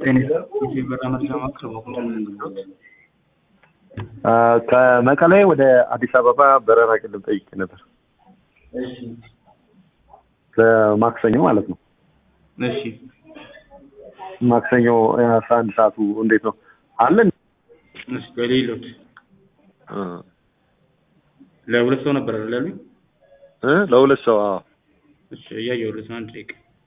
የበራ መረጃ ማዕከል በኩል ከመቀሌ ወደ አዲስ አበባ በረራ ቅድም ጠይቄ ነበር። ለማክሰኞ ማለት ነው። እሺ ማክሰኞ አስራ አንድ ሰዓቱ እንዴት ነው አለን? እሺ በሌሎት ለሁለት ሰው ነበር አይደል ያሉኝ? እ ለሁለት ሰው አዎ። እሺ እያየሁለት ነው። አንድ ደቂቃ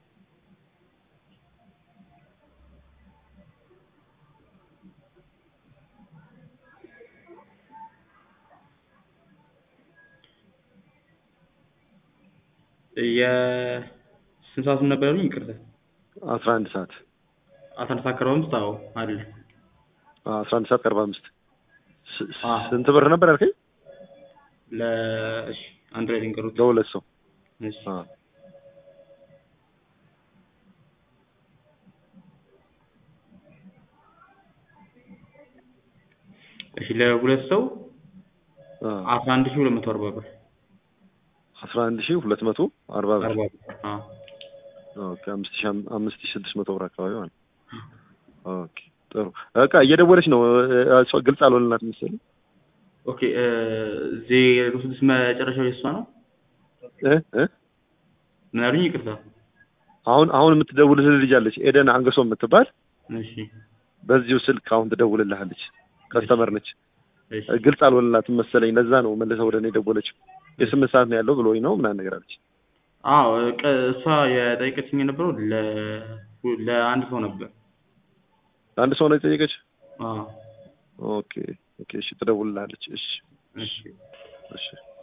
የስንት ሰዓቱን ነበር ያሉኝ? ይቅርታ አስራ አንድ ሰዓት አስራ አንድ ሰዓት ከአርባ አምስት አዎ አለ። አስራ አንድ ሰዓት ከአርባ አምስት ስ- ስ- አዎ። ስንት ብር ነበር ያልከኝ? ለ እሺ አንድ ላይ ልንገሩት። ለሁለት ሰው እሺ አዎ። እሺ ለሁለት ሰው አዎ። አስራ አንድ ሺህ ሁለት መቶ አርባ ብር አስራ አንድ ሺህ ሁለት መቶ አርባ ብር አርባ ብር አዎ ኦኬ። አምስት ሺህ አም- አምስት ሺህ ስድስት መቶ ብር አካባቢ ማለት ነው። ኦኬ ጥሩ በቃ እየደወለች ነው። እ- እሷ ግልጽ አልሆንላት መሰለኝ ኦኬ ዜሮ ስድስት መጨረሻው የእሷ ነው። እ እ ምን አሉኝ? ይቅርታ አሁን አሁን የምትደውልልህ ልጅ አለች ኤደን አንገሶ የምትባል እሺ በዚሁ ስልክ አሁን ትደውልልሃለች። ከስተመር ነች። እሺ ግልጽ አልሆንላትም መሰለኝ ለዛ ነው መልሰ ወደ እኔ ደወለችው። የስምንት ሰዓት ነው ያለው ብሎኝ ነው ምናምን ነገር አለች። አዎ ቀ- እሷ የጠየቀችኝ የነበረው ለ ለአንድ ሰው ነበር። አንድ ሰው ነው የጠየቀች። አዎ ኦኬ ኦኬ እሺ ትደውልልሃለች። እሺ እሺ እሺ